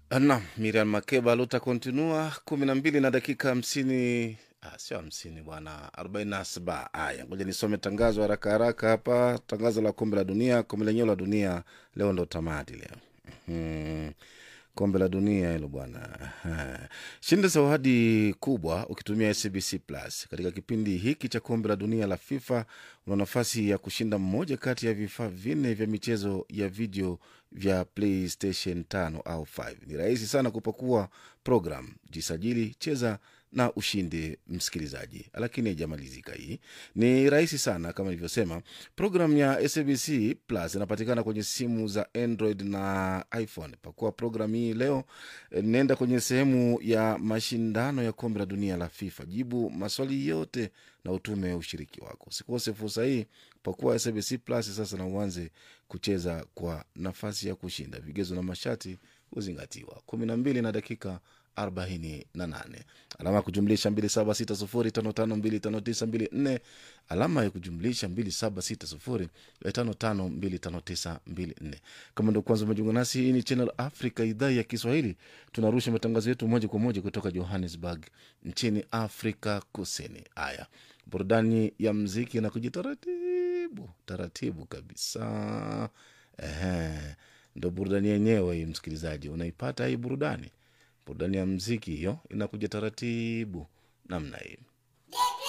Naam, Miriam Makeba lutakontinua kumi na mbili na dakika hamsini ah, sio hamsini bwana, arobaini na saba. Aya, ngoja nisome tangazo haraka haraka hapa. Tangazo la kombe la dunia, kombe lenyewe la dunia leo ndo tamati leo. Mhm. kombe la dunia hilo bwana. Aha. Shinda zawadi kubwa ukitumia SBC Plus katika kipindi hiki cha kombe la dunia la FIFA. Una nafasi ya kushinda mmoja kati ya vifaa vinne vya michezo ya video vya PlayStation 5 au 5. Ni rahisi sana kupakua program, jisajili, cheza na ushinde, msikilizaji. Lakini haijamalizika hii, ni rahisi sana kama nilivyosema. Program ya SABC Plus inapatikana kwenye simu za Android na iPhone. Pakua program hii leo, eh, nenda kwenye sehemu ya mashindano ya kombe la dunia la FIFA, jibu maswali yote na utume ushiriki wako. Usikose fursa hii, pakua SABC Plus sasa na uanze kucheza kwa nafasi ya kushinda. Vigezo na masharti huzingatiwa. kumi na mbili na dakika arobaini na nane alama ya kujumlisha mbili saba sita sufuri tano tano mbili tano tisa mbili nne alama ya kujumlisha mbili saba sita sufuri tano tano mbili tano tisa mbili nne kama ndo kwanza umejiunga nasi hii ni channel africa idhaa ya kiswahili tunarusha matangazo yetu moja kwa moja kutoka johannesburg nchini afrika kusini haya burudani ya mziki na kujitaratibu taratibu kabisa Ehe, ndo burudani yenyewe hii msikilizaji unaipata hii burudani burudani ya mziki hiyo inakuja taratibu namna hii